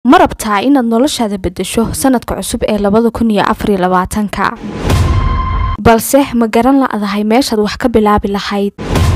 ma rabtaa inaad noloshaada beddesho sanadka cusub ee labada kun iyo afar iyo labaatanka balse ma garan la'dahay meeshaad wax ka bilaabi lahayd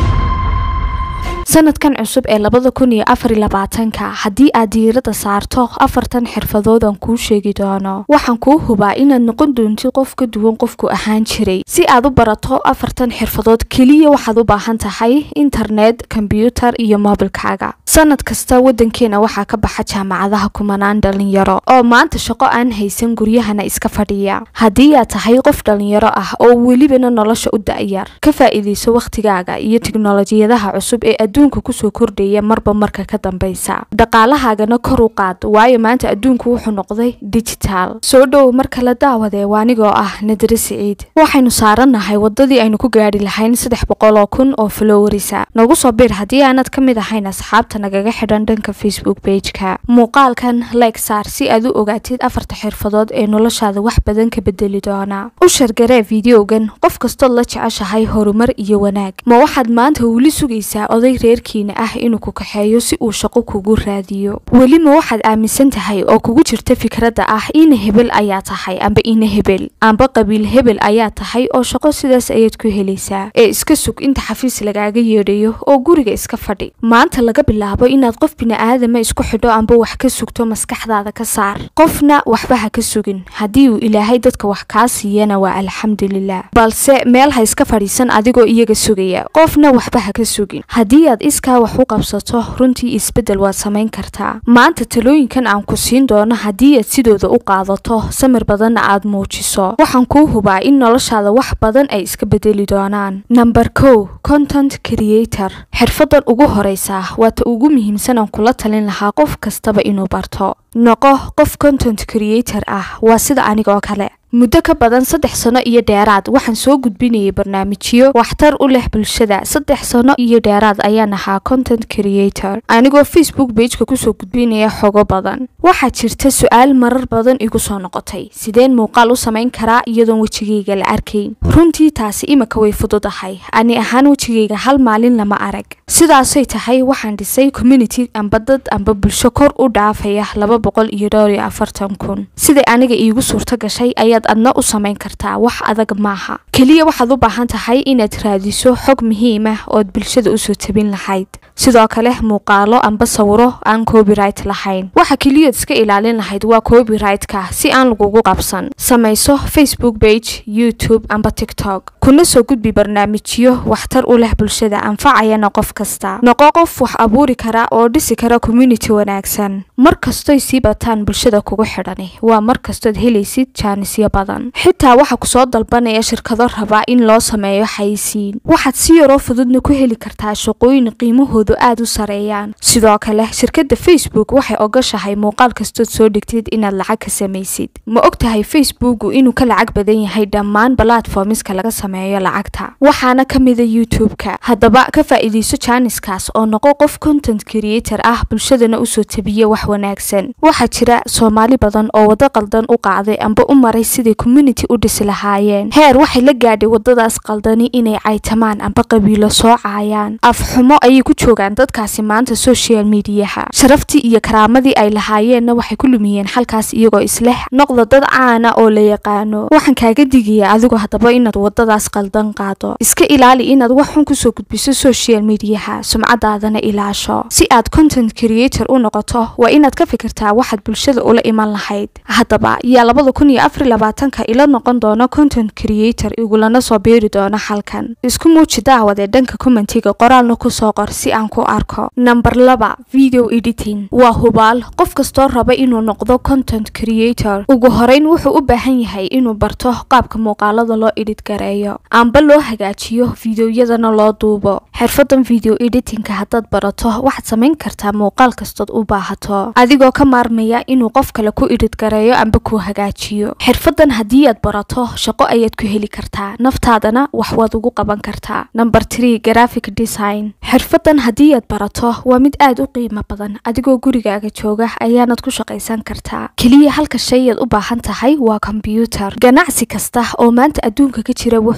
sanadkan cusub ee labada kun iyo afar iyo labaatanka haddii aad diiradda saarto afartan xirfadoodan kuu sheegi doono waxaan kuu hubaa inaad noqon doontid qof ka duwan qofku ahaan jiray si aad u barato afartan xirfadood keliya waxaad u baahan tahay internet kombyutar iyo moobilkaaga sanad kasta wadankeena waxaa ka baxa jaamacadaha kumanaan dhalinyaro oo maanta shaqo aan haysan guryahana iska fadhiya haddii aad tahay qof dhalinyaro ah oo welibana nolosha u da'yar ka faa'iidayso wakhtigaaga iyo tiknolojiyadaha cusub ee adduunka kusoo kordhaya marba marka ka dambaysa dhaqaalahaagana kor u qaad waayo maanta adduunku wuxuu noqday digital soo dhow marka la daawadee waanigoo ah nadire siciid waxaynu saarannahay wadadii aynu ku gaadhi lahayn saddex boqol oo kun oo flowerisa nagu soo bir haddii aanad ka mid ahayn asxaabta nagaga xidhan dhanka facebook bageka muuqaalkan like saar si aad u ogaatid afarta xirfadood ee noloshaada wax badan ka bedeli doona u shargaree videogan qof kastood la jeceshahay horumar iyo wanaag ma waxaad maanta weli sugaysaa oday reerkiina ah inuu ku kaxeeyo si uu shaqo kugu raadiyo weli ma waxaad aaminsan tahay oo kugu jirta fikradda ah ina hebel ayaa tahay amba ina hebel amba qabiil hebel ayaa tahay oo shaqo sidaas ayaad ku helaysaa ee iska sug inta xafiis lagaaga yeedhayo oo guriga iska fadhi maanta laga bilaabo inaad qof bini'aadama isku xidho amba wax ka sugto maskaxdaada ka saar qofna waxba ha ka sugin haddii uu ilaahay dadka wax kaa siiyana waa alxamdulilah balse meel ha iska fadhiisan adigoo iyaga sugaya qofna waxba ha ka sugin haddii aad iskaa wax u qabsato runtii isbeddel waad samayn kartaa maanta talooyinkan aan ku siin doono haddii aad sidooda u qaadato samir badanna aad muujiso waxaan kuu hubaa in noloshaada wax badan ay iska bedeli doonaan namber kow content creator xirfadan ugu horeysa waa ta ugu muhiimsan aan kula talin lahaa qof kastaba inuu barto noqo qof content creator ah waa sida anigoo kale muddo ka badan saddex sano iyo dheeraad waxaan soo gudbinayay barnaamijyo waxtar u leh bulshada saddex sano iyo dheeraad ayaan ahaa content creator anigoo facebook bageka kusoo gudbinaya xogo badan waxaa jirta su-aal marar badan igu soo noqotay sideen muuqaal u samayn karaa iyadoon wejigayga la arkayn runtii taasi imika way fududahay ani ahaan wejigayga hal maalin lama arag sidaasay tahay waxaan dhisay community amba dad amba bulsho kor u dhaafaya laba boqol iyo dhowr iyo afartan kun siday aniga iigu suurto gashay ayaad adna u samayn kartaa wax adag maaha keliya waxaad u baahan tahay inaad raadiso xog muhiim ah ood bulshada usoo tabin lahayd sidoo kale muuqaalo amba sawiro aan copyright lahayn waxa keliyaad iska ilaalin lahayd waa copyright-ka si aan lagugu qabsan samayso facebook page youtube amba tiktok kuna soo gudbi barnaamijyo waxtar u leh bulshada anfacayana qof kasta noqo qof wax abuuri kara oo dhisi kara community wanaagsan mar kastoy sii bataan bulshada kugu xidhani waa mar kastood helaysid jaanisyo badan xitaa waxa kusoo dalbanaya shirkado rabaa in loo sameeyo xayisiin waxaad si yaroo fududna ku heli kartaa shaqooyin qiimahoodu aad u sareeyaan sidoo kale shirkadda facebook waxay ogoshahay muuqaal kastood soo dhigtid inaad lacag ka samaysid ma og tahay facebooku inuu ka lacag badan yahay dhammaan balatformiska laga sameeyo lacagta waxaana ka mida youtube-ka haddaba ka faa'iidayso jaaniskaas oo noqo qof content creator ah bulshadana usoo tabiya wax wanaagsan waxaa jira soomaali badan oo waddo qaldan u qaaday amba u maray siday community u dhisi lahaayeen heer waxay la gaadhay waddadaas qaldani inay caytamaan amba qabiilo soo caayaan afxumo ayay ku joogaan dadkaasi maanta social mediaha sharaftii iyo karaamadii ay lahaayeenna waxay ku lumiyeen xalkaas iyagoo isleh noqda dad caana oo la yaqaano waxaan kaaga digayaa adigu haddaba inaad waddadaas qaldan qaado iska ilaali inaad wax xun kusoo gudbiso social mediaha sumcadaadana ilaasho si aad content creator u noqoto waa inaad ka fikirtaa waxaad bulshada ula iman lahayd haddaba yaa labada kun iyo afar labaatanka ila noqon doono content creator igulana soo biiri doono halkan isku muuji daawadee dhanka commentiga qoraalna kusoo qor si aan ku arko namber laba video editing waa hubaal qof kastoo raba inuu noqdo content creator ugu horeyn wuxuu u baahan yahay inuu barto qaabka muuqaalada loo edit gareeyo amba loo hagaajiyo fideoyadana loo duubo xirfadan video editingka haddaad barato waxaad samayn kartaa muuqaal kastood u baahato adigoo ka maarmaya inuu qof kale ku edit gareeyo amba ku hagaajiyo xirfadan haddii aad barato shaqo ayaad ku heli kartaa naftaadana wax waad ugu qaban kartaa number tree graphic design xirfadan haddii aad barato waa mid aad u qiimo badan adigoo gurigaaga jooga ayaanad ku shaqaysan kartaa keliya halka shayaad u baahan tahay waa kombyuutar ganacsi kasta oo maanta adduunka ka jira wuxuu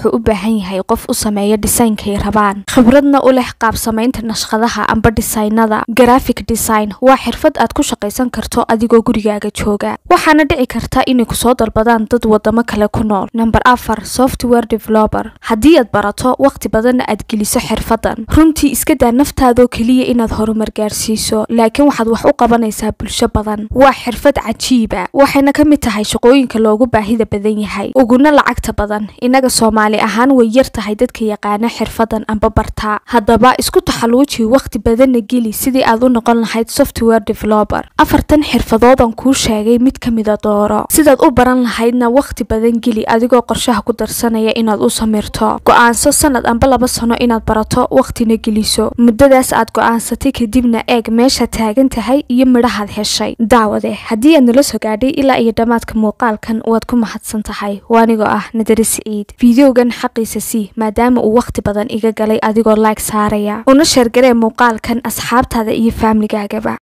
wuxuu u baahan yahay qof u sameeya dhisaynkay rabaan khibradna u leh qaab samaynta nashqadaha amba dhisaynada graphic design waa xirfad aad ku shaqaysan karto adigoo gurigaaga jooga waxaana dhici karta inay kusoo dalbadaan dad wadamo kale ku nool namber afar software developer haddii aad barato waqti badanna aad geliso xirfadan runtii iska daa naftaadoo keliya inaad horumar gaarsiiso laakiin waxaad wax u qabanaysaa bulsho badan waa xirfad cajiiba waxayna ka mid tahay shaqooyinka loogu baahida badan yahay uguna lacagta badan innaga soomaali ahaan way yar tahay dadka yaqaana xirfadan amba bartaa haddaba isku taxaluuji waqti badanna geli sidii aad u noqon lahayd software developer afartan xirfadoodan kuu sheegay mid ka mida dooro sidaad u baran lahaydna waqti badan geli adigoo qorshaha ku darsanaya inaad u samirto go-aanso sanad amba laba sano inaad barato waqtina geliso muddadaas aad go-aansatay kadibna eeg meesha taagan tahay iyo midhahaad heshay daawade haddii aad nala soo gaadhay ilaa iyo dhammaadka muuqaalkan waad ku mahadsan tahay waanigoo ah nadari siciid fideogan xaqiisa sii maadaama uu waqti badan iga galay adigoo like saaraya una sheergaree muuqaalkan asxaabtaada iyo faamligaagaba